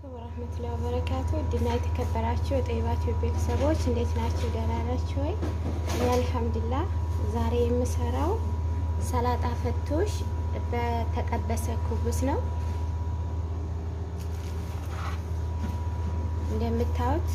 ወረህመቱላሂ ወበረካቱ ድና የተከበራችሁ የጠይባችሁ ቤተሰቦች እንዴት ናችሁ? ደህና ናችሁ ወይ? እኔ አልሐምዱሊላህ። ዛሬ የምሰራው ሰላጣ ፈቶሽ በተጠበሰ ኩብስ ነው። እንደምታዩት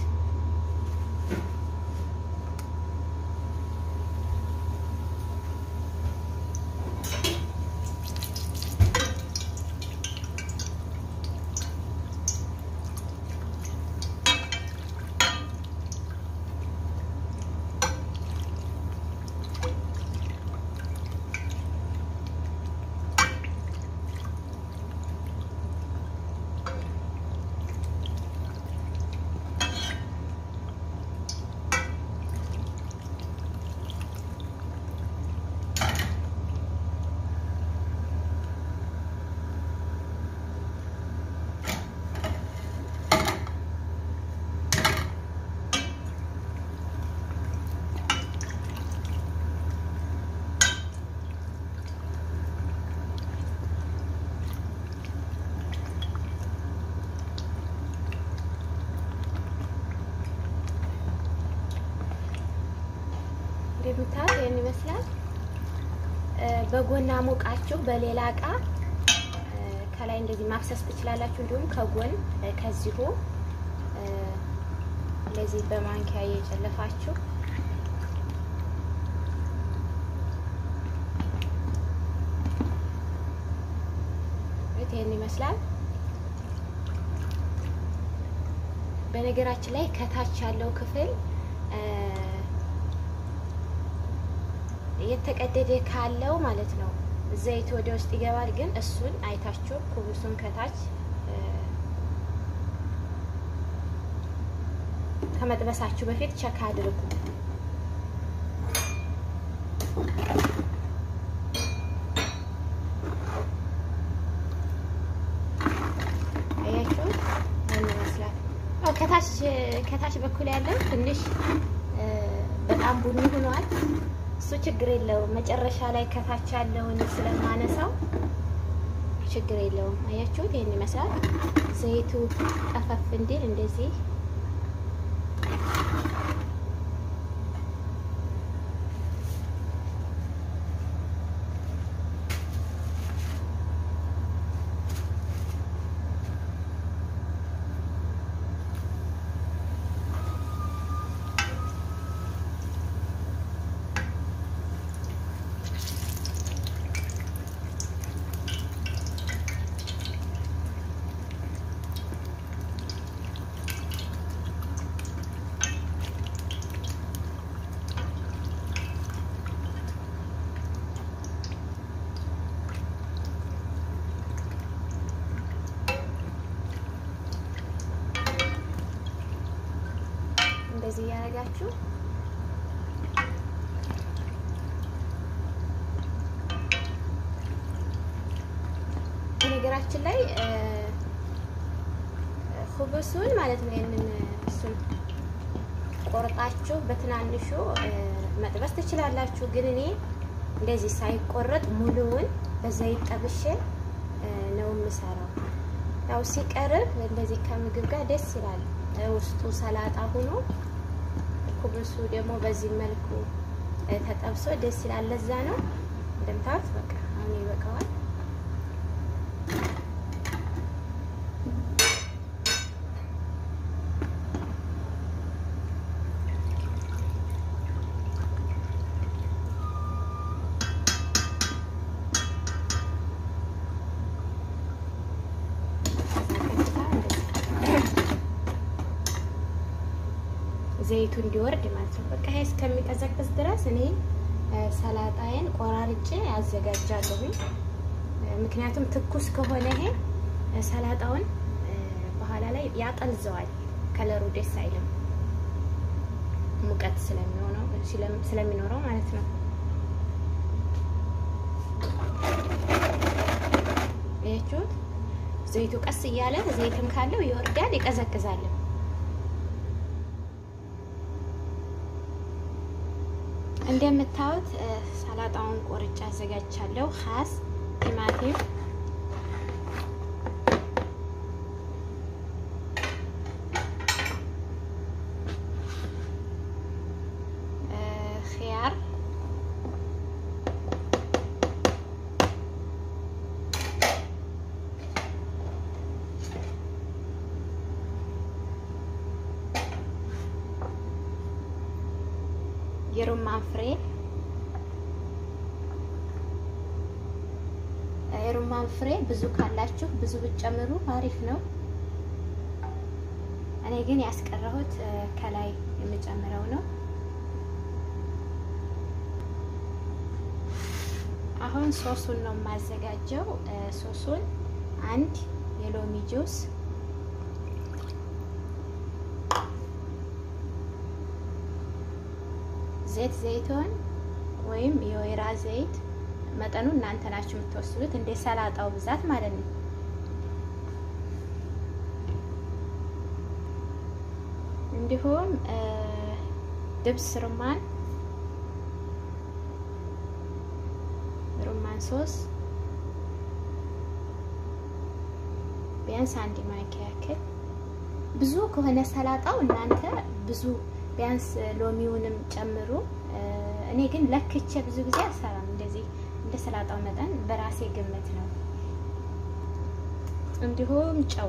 እንደምታዩት ይህን ይመስላል። በጎን አሞቃችሁ በሌላ እቃ ከላይ እንደዚህ ማፍሰስ ትችላላችሁ። እንዲሁም ከጎን ከዚሁ እንደዚህ በማንኪያ እየጨለፋችሁ ይህን ይመስላል። በነገራችን ላይ ከታች ያለው ክፍል የተቀደደ ካለው ማለት ነው ዘይት ወደ ውስጥ ይገባል። ግን እሱን አይታችሁ ኩብሱን ከታች ከመጥበሳችሁ በፊት ቸክ አድርጉ። አያችሁ ምን ይመስላል? ከታች ከታች በኩል ያለው ትንሽ በጣም ቡኒ ሆኗል። እሱ ችግር የለውም። መጨረሻ ላይ ከታች ያለውን ስለማነሳው ችግር የለውም። አያችሁት? ይህን ይመስላል። ዘይቱ ጠፈፍ እንዲል እንደዚህ እንደዚህ እያደረጋችሁ በነገራችን ላይ ኩብሱን ማለት ነው ይህንን እሱን ቆርጣችሁ በትናንሹ መጥበስ ትችላላችሁ። ግን እኔ እንደዚህ ሳይቆረጥ ሙሉውን በዘይት ጠብሼ ነው የምሰራው። ያው ሲቀርብ እንደዚህ ከምግብ ጋር ደስ ይላል። ውስጡ ሰላጣ ሆኖ ኩብሱ ደግሞ በዚህ መልኩ ተጠብሶ ደስ ይላል። ለዛ ነው እንደምታዩት። በቃ አሁን ይበቃዋል። ዘይቱ እንዲወርድ ማለት ነው። በቃ ይሄ እስከሚቀዘቅዝ ድረስ እኔ ሰላጣዬን ቆራርጬ አዘጋጃለሁኝ። ምክንያቱም ትኩስ ከሆነ ይሄ ሰላጣውን በኋላ ላይ ያጠልዘዋል፣ ከለሩ ደስ አይልም፣ ሙቀት ስለሚሆነው ስለሚኖረው ማለት ነው። ያችሁት ዘይቱ ቀስ እያለ ዘይትም ካለው ይወርዳል፣ ይቀዘቅዛል። እንደምታዩት ሰላጣውን ቆርጬ አዘጋጅቻለሁ። ሀስ ቲማቲም የሩማን ፍሬ የሩማን ፍሬ ብዙ ካላችሁ ብዙ ብትጨምሩ አሪፍ ነው። እኔ ግን ያስቀረሁት ከላይ የምጨምረው ነው። አሁን ሶሱን ነው የማዘጋጀው። ሶሱን አንድ የሎሚ ጁስ ዘይት ዘይቶን ወይም የወይራ ዘይት መጠኑ እናንተ ናችሁ የምትወስዱት፣ እንደ ሰላጣው ብዛት ማለት ነው። እንዲሁም ድብስ ሩማን ሩማን ሶስ ቢያንስ አንድ ማንኪያ ያክል። ብዙ ከሆነ ሰላጣው እናንተ ብዙ ቢያንስ ሎሚውንም ጨምሩ። እኔ ግን ለክቼ ብዙ ጊዜ አልሰራም። እንደዚህ እንደ ሰላጣው መጠን በራሴ ግምት ነው። እንዲሁም ጨው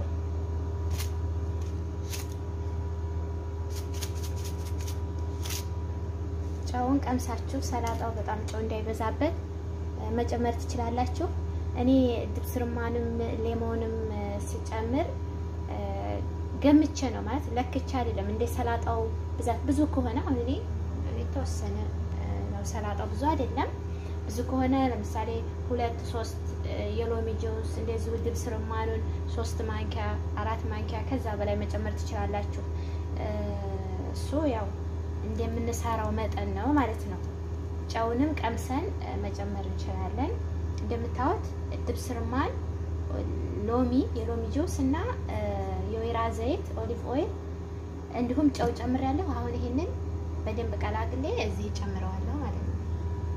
ጨውን ቀምሳችሁ ሰላጣው በጣም ጨው እንዳይበዛበት መጨመር ትችላላችሁ። እኔ ድብስ ሩማንም ሌሞንም ስጨምር ገምቼ ነው ማለት ለክቼ አይደለም። እንደ ሰላጣው ብዛት ብዙ ከሆነ አሁን እኔ የተወሰነ ነው ሰላጣው ብዙ አይደለም። ብዙ ከሆነ ለምሳሌ ሁለት ሶስት የሎሚ ጁስ እንደዚሁ ድብስ ሩማኑን ሶስት ማንኪያ አራት ማንኪያ ከዛ በላይ መጨመር ትችላላችሁ። እሱ ያው እንደምንሰራው መጠን ነው ማለት ነው። ጨውንም ቀምሰን መጨመር እንችላለን። እንደምታዩት ድብስ ሩማን፣ ሎሚ፣ የሎሚ ጁስ እና የወይራ ዘይት ኦሊቭ ኦይል እንዲሁም ጨው ጨምሬያለሁ። አሁን ይሄንን በደንብ ቀላቅሌ እዚህ ጨምረዋለሁ ማለት ነው።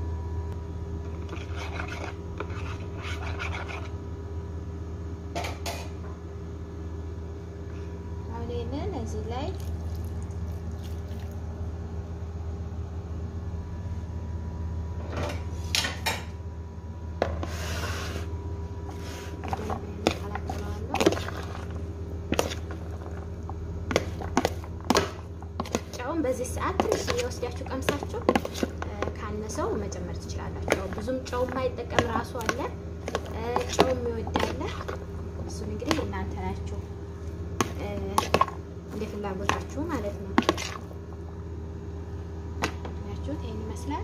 አሁን ይሄንን እዚህ ላይ በዚህ ሰዓት ትንሽ የወስዳችሁ ቀምሳችሁ ካነሰው መጨመር ትችላላችሁ። ብዙም ጨው የማይጠቀም ራሱ አለ፣ ጨው የሚወድ አለ። እሱን እንግዲህ እናንተ ናችሁ እንደ ፍላጎታችሁ ማለት ነው። ያችሁት ይህን ይመስላል።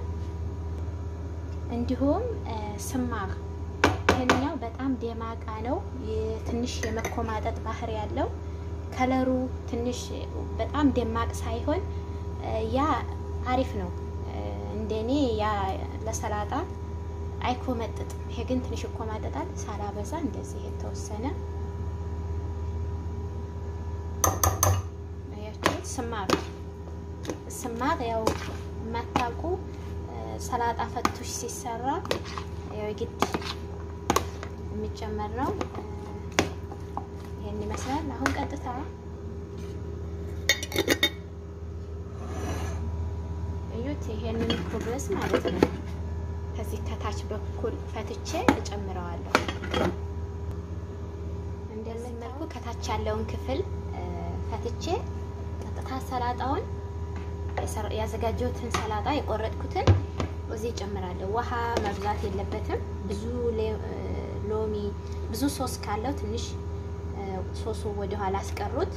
እንዲሁም ስማር ይህንኛው በጣም ደማቃ ነው። ትንሽ የመኮማጠጥ ባህሪ ያለው ከለሩ ትንሽ በጣም ደማቅ ሳይሆን ያ አሪፍ ነው። እንደኔ ያ ለሰላጣ አይኮመጥጥም። ይሄ ግን ትንሽ ይኮማጠጣል። ሳላበዛ እንደዚህ የተወሰነ አያችሁት። ስማር ስማር ያው የማታውቁ ሰላጣ ፈቱሽ ሲሰራ ያው ግድ የሚጨመር ነው። ይሄን ይመስላል። አሁን ቀጥታ እዩት። ይሄንን ኩብስ ማለት ነው ከዚህ ከታች በኩል ፈትቼ እጨምረዋለሁ። እንደዚህ መልኩ ከታች ያለውን ክፍል ፈትቼ ቀጥታ ሰላጣውን ያዘጋጀሁትን ሰላጣ የቆረጥኩትን እዚህ እጨምራለሁ። ውሃ መብዛት የለበትም። ብዙ ሎሚ ብዙ ሶስ ካለው ትንሽ ሶሱ ወደ ኋላ አስቀሩት።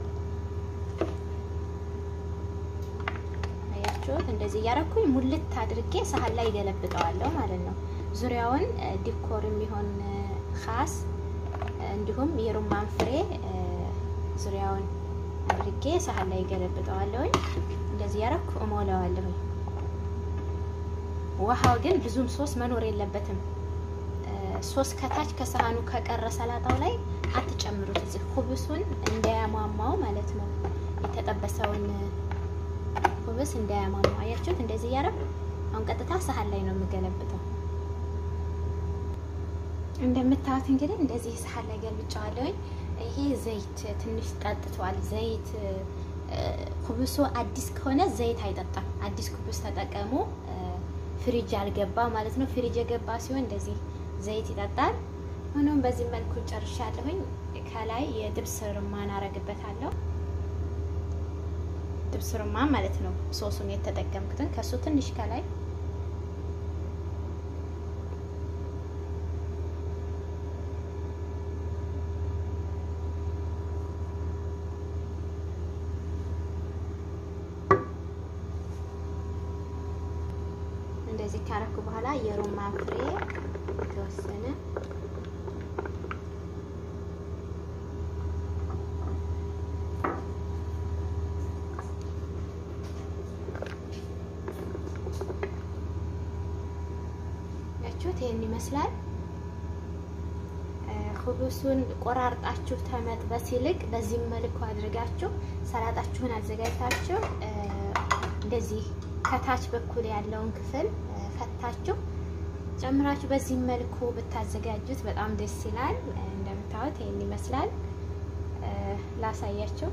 አያችሁት? እንደዚህ እያረኩኝ ሙልት አድርጌ ሳህን ላይ ገለብጠዋለሁ ማለት ነው። ዙሪያውን ዲኮር የሚሆን ካስ እንዲሁም የሩማን ፍሬ ዙሪያውን አድርጌ ሳህን ላይ ገለብጠዋለሁኝ። እንደዚህ እያረኩ እሞላዋለሁኝ። ውሃው ግን ብዙም ሶስ መኖር የለበትም። ሶስ ከታች ከሰሃኑ ከቀረ ሰላጣው ላይ አትጨምሩት። እዚህ ኩብሱን እንዳያሟሟው ማለት ነው። የተጠበሰውን ኩብስ እንዳያሟሟው አያችሁት? እንደዚህ እያረግ አሁን ቀጥታ ሰሃን ላይ ነው የምገለብጠው። እንደምታዩት እንግዲህ እንደዚህ ሰሃን ላይ ገልብጫዋለሁኝ። ይሄ ዘይት ትንሽ ጠጥቷል። ዘይት ኩብሱ አዲስ ከሆነ ዘይት አይጠጣም። አዲስ ኩብስ ተጠቀሙ። ፍሪጅ አልገባ ማለት ነው። ፍሪጅ የገባ ሲሆን እንደዚህ ዘይት ይጠጣል። ሆኖም በዚህ መልኩ ጨርሻለሁኝ። ከላይ የድብስ ርማን አረግበታለሁ። ድብስ የገብስ ሩማን ማለት ነው። ሶሱን የተጠቀምኩትን ከሱ ትንሽ ከላይ እንደዚህ ካረኩ በኋላ የሩማን ፍሬ የተወሰነ ያችሁት ይሄን ይመስላል። ሁቡሱን ቆራርጣችሁ ተመጥበስ ይልቅ በዚህ መልኩ አድርጋችሁ ሰላጣችሁን አዘጋጅታችሁ እንደዚህ ከታች በኩል ያለውን ክፍል ፈታችሁ ጨምራችሁ በዚህ መልኩ ብታዘጋጁት በጣም ደስ ይላል። እንደምታዩት ይሄን ይመስላል። ላሳያችሁ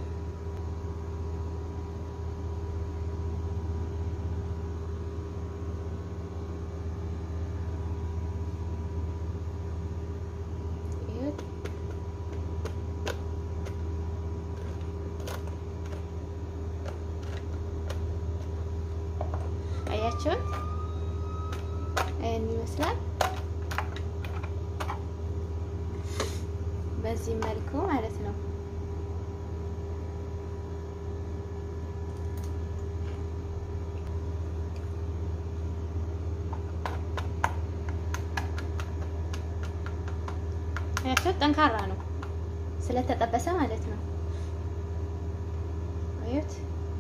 አያችሁት? ይህን ይመስላል። በዚህ መልኩ ማለት ነው። አያችሁት? ጠንካራ ነው ስለተጠበሰ ማለት ነው። አዩት?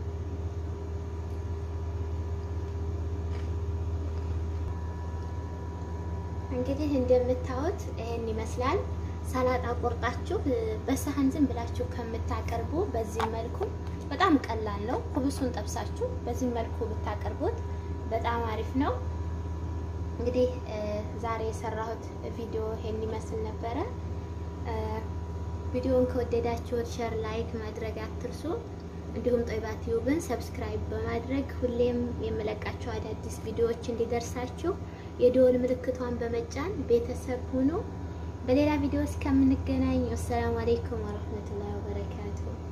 እንግዲህ እንደምታዩት ይሄን ይመስላል። ሰላጣ ቆርጣችሁ በሳህን ዝም ብላችሁ ከምታቀርቡ በዚህ መልኩ በጣም ቀላል ነው። ኩብሱን ጠብሳችሁ በዚህ መልኩ ብታቀርቡት በጣም አሪፍ ነው። እንግዲህ ዛሬ የሰራሁት ቪዲዮ ይሄን ይመስል ነበረ። ቪዲዮውን ከወደዳችሁት ሸር፣ ላይክ ማድረግ አትርሱ። እንዲሁም ጦይባ ቲዩብን ሰብስክራይብ በማድረግ ሁሌም የምለቃቸው አዳዲስ ቪዲዮዎች እንዲደርሳችሁ የደወል ምልክቷን በመጫን ቤተሰብ ሁኑ። በሌላ ቪዲዮ እስከምንገናኝ ወሰላሙ አሌይኩም ወረህመቱላሂ ወበረካቱሁ።